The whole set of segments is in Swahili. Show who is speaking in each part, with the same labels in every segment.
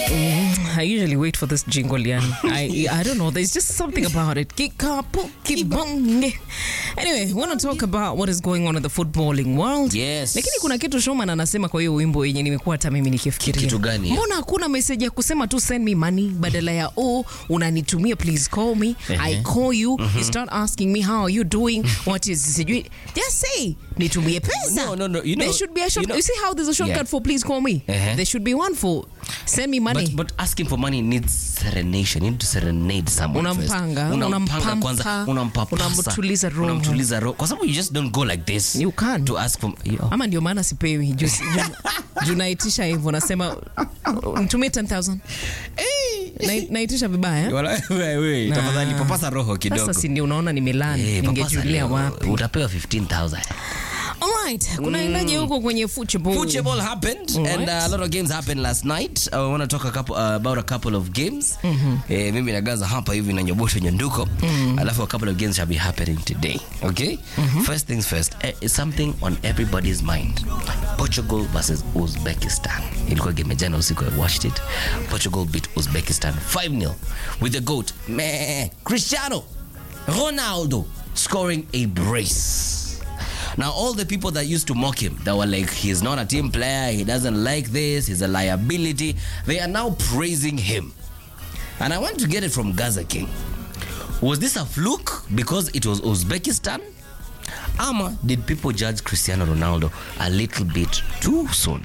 Speaker 1: I usually wait for this jingle, Yan. I I don't know. There's just something about it. Kikapu kibonge. Anyway, we want to talk about what is going on in the footballing world.
Speaker 2: Yes.
Speaker 1: Lakini kuna kitu Shoman anasema kwa hiyo wimbo yenye nimekuwa hata mimi nikifikiria.
Speaker 2: Kitu gani?
Speaker 1: Mbona hakuna message ya kusema tu send me money badala ya oh unanitumia please call me. I
Speaker 2: Ehe.
Speaker 1: call you. You start asking me how are you doing? What is sijui. Just say nitumie pesa.
Speaker 2: No, no, no, you
Speaker 1: there
Speaker 2: know-
Speaker 1: should be a short.
Speaker 2: you know-
Speaker 1: you see how there's a shortcut
Speaker 2: Yeah.
Speaker 1: for please call me.
Speaker 2: Ehe.
Speaker 1: There should be one for send me money.
Speaker 2: But, but asking for money needs serenation. You need to serenade someone
Speaker 1: Unampanga,
Speaker 2: first.
Speaker 1: unampampa,
Speaker 2: kwanza, unampapasa,
Speaker 1: unamtuliza roho.
Speaker 2: unamtuliza roho. Kwa sababu you just don't go like this.
Speaker 1: You can't.
Speaker 2: To ask for yo.
Speaker 1: ama ndio maana sipewi juu juu- juu naitisha hivyo nasema nitumie 10000 Na- naitisha vibaya
Speaker 2: Wala- we- we, tafadhali papasa roho kidogo.
Speaker 1: sasa si ndio unaona nimelani
Speaker 2: Eh, papasa
Speaker 1: ningejulia
Speaker 2: leo.
Speaker 1: wapi
Speaker 2: Utapewa 15,000.
Speaker 1: alright kunaendaje huko kwenye football
Speaker 2: Football happened
Speaker 1: Alright.
Speaker 2: and uh, a lot of games happened last night. Uh, I want to talk a couple, uh, about a couple of games. Eh, mimi nagaza hapa hivi na nyobosho nyanduko. Alafu a couple of games shall be happening today. Okay? First things first, eh, it's something on everybody's mind. Portugal versus Uzbekistan. Ilikuwa game ya jana usiku I watched it. Portugal beat Uzbekistan 5-0 with the goat meh, Cristiano Ronaldo scoring a brace. Now, all the people that used to mock him, that were like, he's not a team player, he doesn't like this, he's a liability, they are now praising him. And I want to get it from Gaza King. Was this a fluke because it was Uzbekistan? Ama did people judge Cristiano Ronaldo a little bit too soon?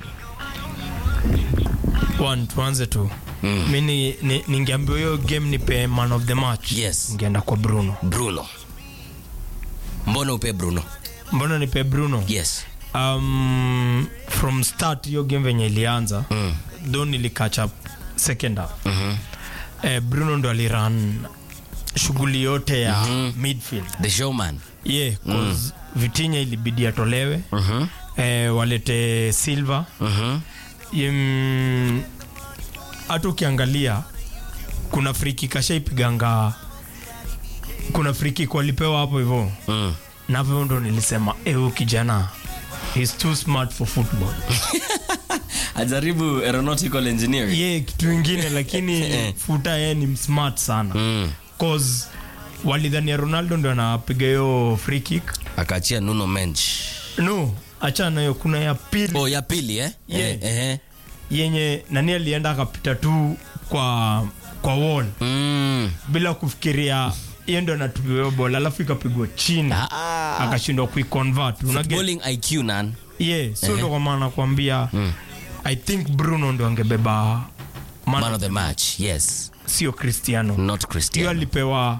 Speaker 3: One, tuanze tu mm. mi ni- ni- ningeambiwa hiyo game nipe man of the match
Speaker 2: Yes.
Speaker 3: ningeenda kwa bruno
Speaker 2: Bruno. Mbona upe Bruno?
Speaker 3: mbona nipe bruno
Speaker 2: Yes.
Speaker 3: um, from start hiyo game venye ilianza mm. tho nilicatch up second half
Speaker 2: Mhm.
Speaker 3: eh, bruno ndo aliran shughuli yote ya mm-hmm. midfield
Speaker 2: The showman.
Speaker 3: yeah, cause vitinya ilibidi atolewe
Speaker 2: Mhm.
Speaker 3: eh, walete silver
Speaker 2: Mhm.
Speaker 3: Im- hata ukiangalia kuna friki kashaipiganga kuna friki walipewa hapo hivyo
Speaker 2: Mm.
Speaker 3: na hivyo ndo nilisema eu kijana He's too smart for football
Speaker 2: Ajaribu aeronautical engineering.
Speaker 3: ye kitu ingine lakini futa ye ni smart sana
Speaker 2: Mm.
Speaker 3: cause walidhania ronaldo ndo anapiga hiyo free kick
Speaker 2: Akaachia Nuno Mensch.
Speaker 3: no achana hiyo kuna ya pili
Speaker 2: Oh, ya pili eh?
Speaker 3: Yeah.
Speaker 2: Eh, eh.
Speaker 3: yenye nani alienda akapita tu kwa kwa wall
Speaker 2: Mm.
Speaker 3: bila kufikiria hiyo ndo anatupiwa hiyo bola alafu ikapigwa chini
Speaker 2: Ah.
Speaker 3: akashindwa kuiconvert Una get-
Speaker 2: Footballing IQ nan.
Speaker 3: yeah, so ndo kwa maana nakwambia i think bruno ndo angebeba man,
Speaker 2: Man of the match. Yes.
Speaker 3: sio cristiano
Speaker 2: Not
Speaker 3: hiyo
Speaker 2: Cristiano.
Speaker 3: alipewa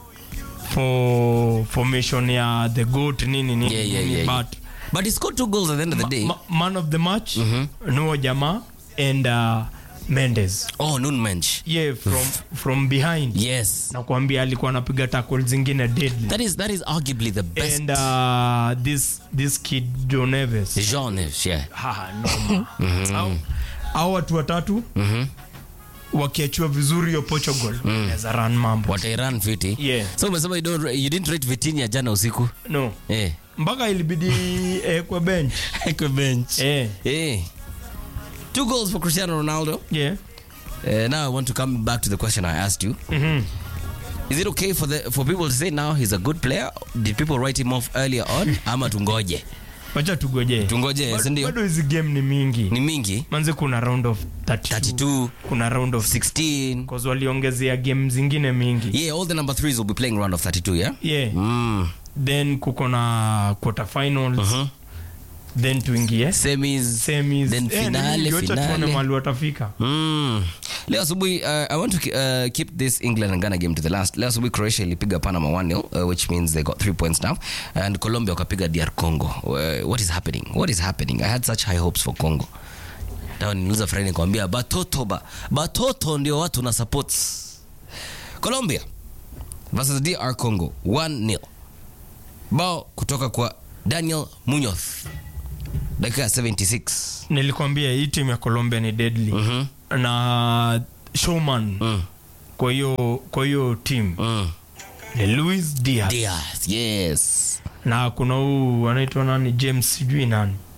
Speaker 3: for formation ya the goat nini nini
Speaker 2: Yeah, yeah,
Speaker 3: nini,
Speaker 2: yeah, yeah.
Speaker 3: but
Speaker 2: But he scored two goals at the end of the day.
Speaker 3: ma, man of the match nuo jamaa and uh, mendes
Speaker 2: oh, Nuno Mensch.
Speaker 3: yeah from, from behind
Speaker 2: Yes.
Speaker 3: nakwambia alikuwa anapiga tackle zingine deadly
Speaker 2: That is that is arguably the best.
Speaker 3: and uh, this this kid John Neves
Speaker 2: Jean Neves, yeah.
Speaker 3: Ha, noma. Au- au watu watatu wakiachiwa vizuri hiyo Portugal wanaweza run mambo
Speaker 2: Watairan fiti.
Speaker 3: Yeah.
Speaker 2: So umesema you don't you didn't rate Vitinha jana usiku.
Speaker 3: no
Speaker 2: Eh.
Speaker 3: mpaka ilibidi eh, kwa bench
Speaker 2: Kwa bench.
Speaker 3: eh,
Speaker 2: Eh. Two goals for Cristiano Ronaldo.
Speaker 3: yeah.
Speaker 2: Uh, now I want to come back to the question I asked you.
Speaker 3: Mhm.
Speaker 2: Is it okay for the for people to say now he's a good player? Did people write him off earlier on? Ama tungoje?
Speaker 3: wacha tugojee
Speaker 2: Tungoje,
Speaker 3: Bado-
Speaker 2: si ndio?
Speaker 3: bado hizi game ni mingi
Speaker 2: Ni mingi.
Speaker 3: manze kuna round of 32,
Speaker 2: 32,
Speaker 3: kuna round of
Speaker 2: 16.
Speaker 3: cause waliongezea game zingine mingi
Speaker 2: Yeah, all the number threes will be playing round of 32, yeah?
Speaker 3: yeah
Speaker 2: Mm.
Speaker 3: then kuko na quarter finals then tuingie
Speaker 2: Semis,
Speaker 3: semis
Speaker 2: then
Speaker 3: Eh, ni
Speaker 2: finale,
Speaker 3: mingi, wacha tuone
Speaker 2: finale.
Speaker 3: mahali watafika
Speaker 2: Mm. Leo asubuhi uh, I want to uh, keep this England and Ghana game to the last. Leo asubuhi Croatia ilipiga Panama 1-0 uh, which means they got 3 points now and Colombia wakapiga DR Congo. Uh, what is happening? What is happening? I had such high hopes for Congo. Tawa niuliza friend nikamwambia batoto ba. Batoto ndio watu na supports. Colombia versus DR Congo 1-0. Bao kutoka kwa Daniel Munoz. Dakika ya 76.
Speaker 3: nilikwambia hii timu ya colombia ni deadly
Speaker 2: Mhm.
Speaker 3: na showman
Speaker 2: Mm.
Speaker 3: kwa hiyo kwa hiyo team
Speaker 2: Mm.
Speaker 3: ni luis diaz
Speaker 2: Diaz, yes.
Speaker 3: na kuna huu anaitwa nani james sijui nani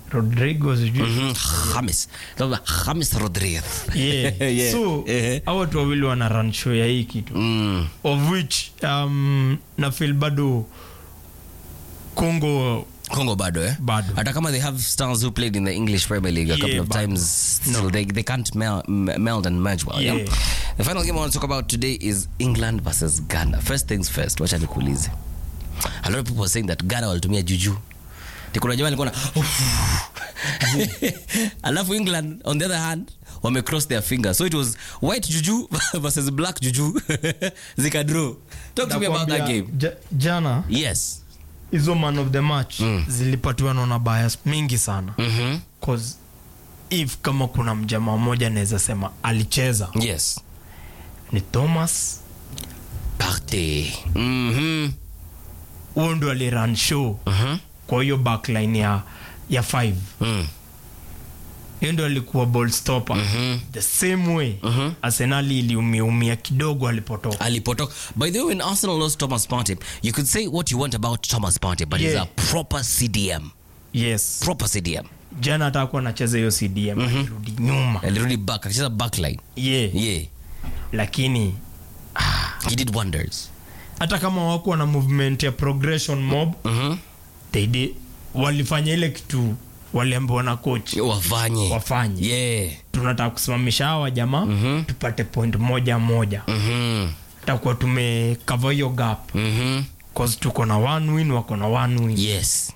Speaker 3: rodrigo sijui
Speaker 2: Mhm, James. Labda James Rodriguez.
Speaker 3: yeah.
Speaker 2: Yeah.
Speaker 3: so
Speaker 2: Eh.
Speaker 3: hao watu wawili wana run show ya hii kitu
Speaker 2: Mm.
Speaker 3: of which um, na feel bado congo
Speaker 2: Congo bado eh?
Speaker 3: Bado.
Speaker 2: Hata kama they have stars who played in the English Premier League a
Speaker 3: Yeah,
Speaker 2: couple of
Speaker 3: bado.
Speaker 2: times, still they, they can't mel- m- meld and merge well. Yeah.
Speaker 3: Yeah.
Speaker 2: The final game I want to talk about today is England versus Ghana. First things first, wacha nikuulize. A lot of people are saying that Ghana walitumia juju. Ni kuna jamaa alikuwa na alafu England on the other hand wame cross their fingers. So it was white juju versus black juju. Zika draw. Talk to me about that
Speaker 3: Nakwambia,
Speaker 2: game.
Speaker 3: ja, jana
Speaker 2: Yes.
Speaker 3: hizo man of the match zilipatiwa naona bias mingi sana
Speaker 2: Mhm.
Speaker 3: cause if kama kuna mjamaa mmoja anaweza sema alicheza
Speaker 2: Yes.
Speaker 3: ni thomas
Speaker 2: Partey. Mhm.
Speaker 3: huo ndo aliran show
Speaker 2: Mhm.
Speaker 3: kwa hiyo backline ya ya five
Speaker 2: Mm.
Speaker 3: hiyo ndo alikuwa ball stopper
Speaker 2: Mhm.
Speaker 3: the same way
Speaker 2: Mhm.
Speaker 3: arsenali iliumiaumia kidogo alipotoka
Speaker 2: alipotoka by the way when arsenal lost thomas partey you could say what you want about thomas partey but he's
Speaker 3: Yeah.
Speaker 2: a proper cdm
Speaker 3: yes
Speaker 2: proper cdm
Speaker 3: jana atakuwa anacheza hiyo cdm alirudi nyuma
Speaker 2: alirudi back akicheza backline
Speaker 3: yeah.
Speaker 2: yeah
Speaker 3: lakini
Speaker 2: he did wonders
Speaker 3: hata kama wakuwa na movement ya progression mob
Speaker 2: Mhm.
Speaker 3: they did, walifanya ile kitu waliambiwa na coach
Speaker 2: wafanye
Speaker 3: wafanye
Speaker 2: yeah
Speaker 3: tunataka kusimamisha hawa jamaa
Speaker 2: Mhm.
Speaker 3: tupate point moja moja
Speaker 2: Mhm.
Speaker 3: takuwa tumekava hiyo gap
Speaker 2: Mhm.
Speaker 3: cause tuko na one win wako na one win
Speaker 2: yes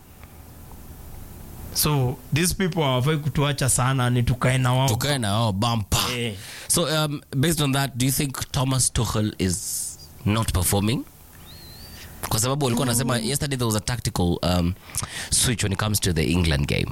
Speaker 3: so these people hawafai kutuacha sana ni tukae na wao
Speaker 2: tukae na wao bampa
Speaker 3: Eh.
Speaker 2: so um, based on that do you think thomas tuchel is not performing kwa sababu walikuwa nasema yesterday there was a tactical um, switch when it comes to the england game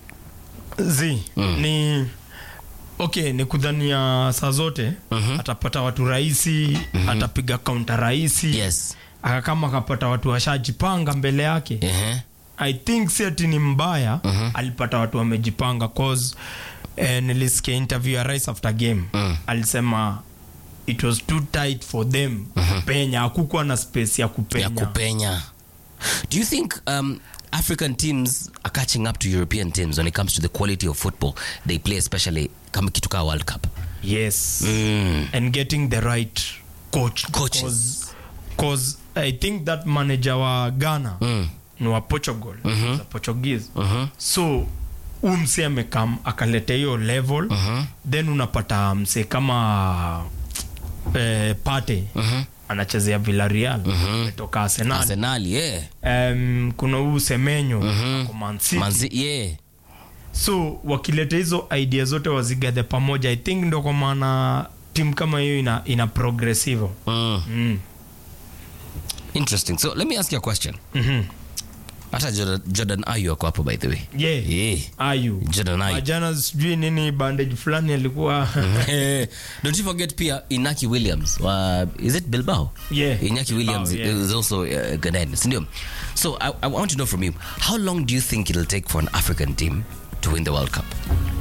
Speaker 3: z ni okay ni kudhania saa zote
Speaker 2: Mhm.
Speaker 3: atapata watu rahisi atapiga kaunta rahisi
Speaker 2: yes
Speaker 3: aka kama akapata watu washajipanga mbele yake
Speaker 2: uh-huh.
Speaker 3: i think si ati ni mbaya
Speaker 2: Mhm.
Speaker 3: alipata watu wamejipanga cause eh, nilisikia interview ya rais after game
Speaker 2: Mm.
Speaker 3: alisema it was too tight for them kupenya hakukuwa na space ya kupenya
Speaker 2: ya kupenya do you think um, african teams are catching up to european teams when it comes to the quality of football they play especially kama kitu kaa world cup
Speaker 3: yes
Speaker 2: mm.
Speaker 3: and getting the right coach
Speaker 2: Coaches.
Speaker 3: Cause, cause i think that manager wa ghana
Speaker 2: Mm.
Speaker 3: ni wa portugal
Speaker 2: Mhm.
Speaker 3: za portuguese
Speaker 2: Mhm.
Speaker 3: so huu msee amekam akaleta hiyo level
Speaker 2: Mhm.
Speaker 3: then unapata msee kama eh, pate
Speaker 2: Mhm.
Speaker 3: anachezea villarreal ametoka arsenal
Speaker 2: arsenal yeah
Speaker 3: um, kuna huu semenyo
Speaker 2: Mhm.
Speaker 3: ako Man City.
Speaker 2: manzi yeah
Speaker 3: so wakileta hizo idea zote wazigadhe pamoja i think ndo kwa maana timu kama hiyo ina, ina progressive
Speaker 2: mm.
Speaker 3: mm.
Speaker 2: interesting so let me ask you a question
Speaker 3: mm-hmm.
Speaker 2: hata jordan, jordan ayu ako hapo by the way
Speaker 3: yeah.
Speaker 2: yeah
Speaker 3: ayu
Speaker 2: jordan ayu
Speaker 3: ajana sijui nini bandage fulani alikuwa
Speaker 2: Eh, don't you forget pia inaki williams wa is it bilbao
Speaker 3: Yeah.
Speaker 2: inaki williams
Speaker 3: Bilbao, yeah.
Speaker 2: is also uh, ghanaian sindio so I, i want to know from you how long do you think it'll take for an african team to win the world cup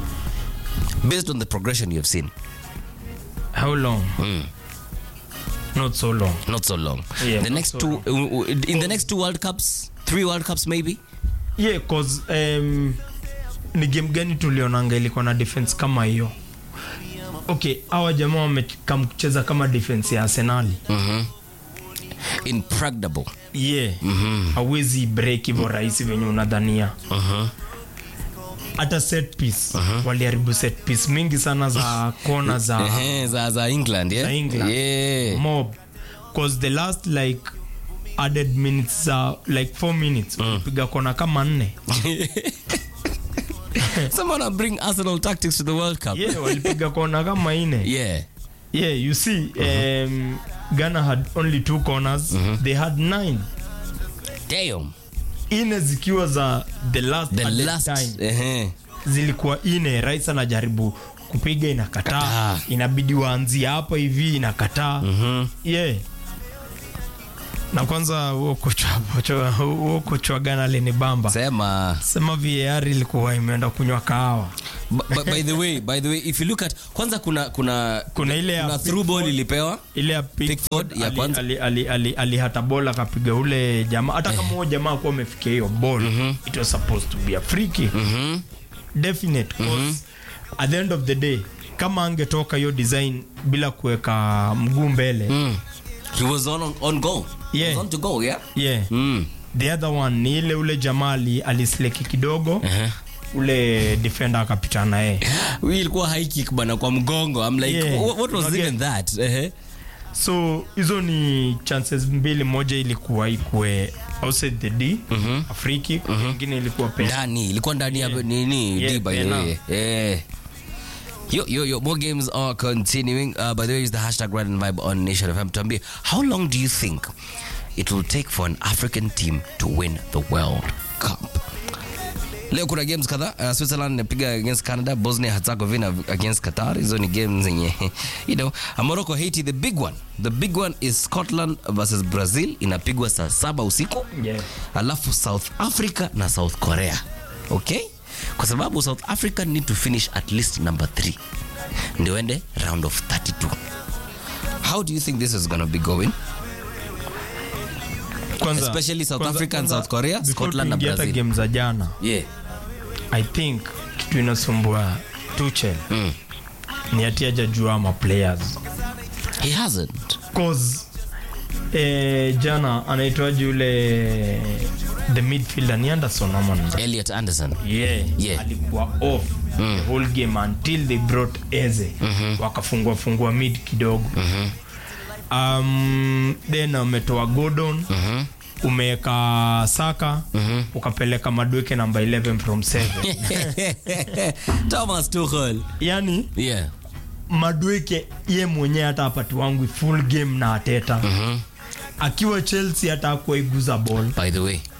Speaker 2: based on the progression you've seen
Speaker 3: how long
Speaker 2: Mm.
Speaker 3: not so long
Speaker 2: not so long
Speaker 3: Yeah,
Speaker 2: the
Speaker 3: not
Speaker 2: next
Speaker 3: so
Speaker 2: two uh, uh, in the next two world cups three world cups maybe
Speaker 3: yeah cause um, ni game gani tulionanga ilikuwa na defense kama hiyo okay hawa jamaa wamekam kucheza kama defense ya arsenali
Speaker 2: mm-hmm. impregnable
Speaker 3: yeah
Speaker 2: Mhm.
Speaker 3: hawezi break hivyo rahisi venye unadhania
Speaker 2: uh-huh.
Speaker 3: hata set piece waliharibu set piece mingi sana za kona za
Speaker 2: Ehe, za, za england yeah?
Speaker 3: Za England.
Speaker 2: yeah.
Speaker 3: mob cause the last like added minutes za like 4 minutes piga kona kama nne
Speaker 2: someone bring arsenal tactics to the world cup
Speaker 3: yeah walipiga kona kama ine
Speaker 2: yeah.
Speaker 3: yeah you see um, ghana had only two corners they had nine
Speaker 2: Damn.
Speaker 3: ine zikiwa za the last,
Speaker 2: The
Speaker 3: added
Speaker 2: last.
Speaker 3: time
Speaker 2: Ehe.
Speaker 3: zilikuwa ine rais anajaribu kupiga inakataa
Speaker 2: Kataa.
Speaker 3: inabidi waanzie hapa hivi inakataa
Speaker 2: Mhm.
Speaker 3: yeah na kwanza huo kocha kocha- huo kocha wa Ghana alinibamba
Speaker 2: sema
Speaker 3: sema VAR ilikuwa imeenda kunywa kahawa
Speaker 2: by, by- by the way by the way if you look at kwanza kuna kuna
Speaker 3: Kuna ile ya
Speaker 2: kuna through ball ilipewa
Speaker 3: ile ya
Speaker 2: Pickford
Speaker 3: Pickford
Speaker 2: ya
Speaker 3: ali-
Speaker 2: kwanza.
Speaker 3: ali- ali- ali- alihata ball akapiga ule jamaa hata kama huo jamaa akuwa amefikia hiyo ball it was supposed to be a free kick definite cause at the end of the day kama angetoka hiyo design bila kuweka mguu mbele
Speaker 2: mm. he was on on goal he
Speaker 3: Yeah.
Speaker 2: was on to go yeah
Speaker 3: yeah
Speaker 2: mm.
Speaker 3: the other one ni ile ule jamaa ali- alisleki kidogo
Speaker 2: uh-huh.
Speaker 3: ule defender akapitana naye
Speaker 2: Hii ilikuwa high kick bana kwa mgongo i'm like
Speaker 3: Yeah.
Speaker 2: what, what was
Speaker 3: Unajua-
Speaker 2: even that uh-huh.
Speaker 3: so hizo ni chances mbili moja ilikuwa ikue outside the d a free kick ingine ilikuwa penalty
Speaker 2: ndani ilikuwa ndani ya
Speaker 3: Yeah.
Speaker 2: nini
Speaker 3: Yeah,
Speaker 2: D by the
Speaker 3: pena.
Speaker 2: way eh Yo, yo, yo, more games are continuing. Uh, by the way, use the hashtag Ride and Vibe on Nation FM. Tuambie, how long do you think it will take for an African team to win the World Cup? Leo kuna games kadhaa. Uh, Switzerland inapiga against Canada, Bosnia Herzegovina against Qatar. Hizo ni games zenye you know, uh, Morocco Haiti the big one. The big one is Scotland versus Brazil inapigwa saa saba usiku
Speaker 3: Yeah.
Speaker 2: alafu south africa na south korea okay kwa sababu south africa need to finish at least number 3 ndio ende round of 32 how do you think this is gonna be going
Speaker 3: Kwanza-
Speaker 2: Especially South
Speaker 3: kwanza-
Speaker 2: Africa and
Speaker 3: kwanza,
Speaker 2: South Korea,
Speaker 3: before
Speaker 2: Scotland na
Speaker 3: tuingie hata
Speaker 2: Brazil.
Speaker 3: game za jana
Speaker 2: yeah
Speaker 3: i think kitu inasumbua tuchel
Speaker 2: mm.
Speaker 3: ni ati ajajua ama players
Speaker 2: he hasn't
Speaker 3: cause eh, jana anaitwaji ule the midfielder ni anderson ama ni-
Speaker 2: elliot anderson
Speaker 3: yeah,
Speaker 2: Yeah.
Speaker 3: alikuwa off the whole game until they brought eze wakafungua fungua mid kidogo um, then umetoa gordon umeweka saka ukapeleka madweke namba 11 from 7
Speaker 2: thomas tuchel
Speaker 3: yani
Speaker 2: yeah
Speaker 3: madweke ye mwenyewe hata apati wangu full game na ateta akiwa chelsea hata akuwaiguza ball
Speaker 2: by the way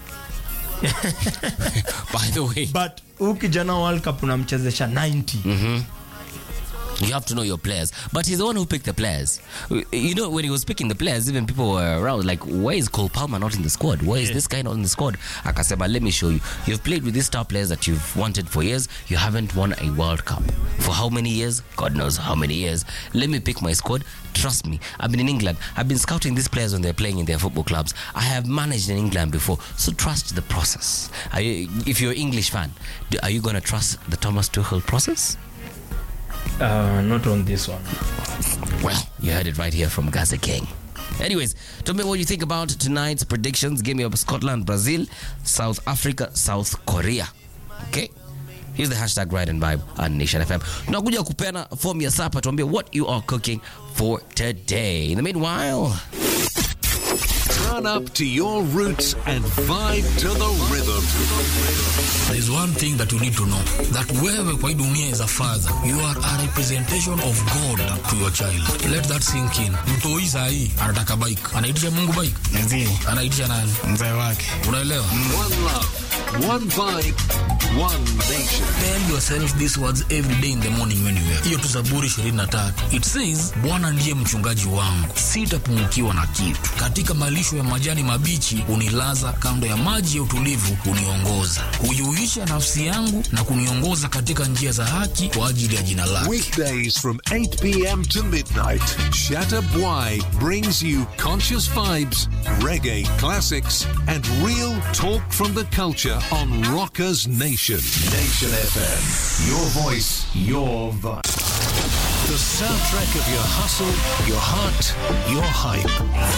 Speaker 2: by the way
Speaker 3: but huu kijana wa world cup unamchezesha 90
Speaker 2: You have to know your players. But he's the one who picked the players. You know, when he was picking the players, even people were around like, why is Cole Palmer not in the squad? Why is this guy not in the squad? Akasema, let me show you. You've played with these star players that you've wanted for years. You haven't won a World Cup. For how many years? God knows how many years. Let me pick my squad. Trust me. I've been in England. I've been scouting these players when they're playing in their football clubs. I have managed in England before. So trust the process. Are you, if you're an English fan, do- are you going to trust the Thomas Tuchel process?
Speaker 3: uh, not on this one
Speaker 2: Well, you heard it right here from Gaza King. Anyways, tell me what you think about tonight's predictions. Game of Scotland, Brazil, South Africa, South Korea. Okay? Here's the hashtag Ride and Vibe on Nation FM. Tunakuja kupeana form ya sapa tuambie what you are cooking for today. In the meanwhile,
Speaker 4: Run up to your roots and vibe to the rhythm.
Speaker 5: There is one thing that you need to know that wewe kwa hii dunia is a father you are a representation of God to your child let that sink in mtoi sahii anataka bike anaitisha mungu bike
Speaker 6: Ndio,
Speaker 5: anaitisha nani
Speaker 6: mzee wake.
Speaker 5: unaelewa
Speaker 4: One love, one vibe, one nation.
Speaker 5: tell yourself these words every day in the morning when you wake hiyo tu zaburi 23 it says bwana ndiye mchungaji wangu sitapungukiwa na kitu katika malisho ya majani mabichi unilaza kando ya maji ya utulivu uniongoza huiuisha nafsi yangu na kuniongoza katika njia za haki kwa ajili ya jina lake
Speaker 4: Weekdays from 8 p.m. to midnight, Shatta Bwai brings you conscious vibes, reggae classics, and real talk from the culture on Rockers Nation. Nation FM. Your voice, your vibe. The soundtrack of your hustle, your heart, your hype.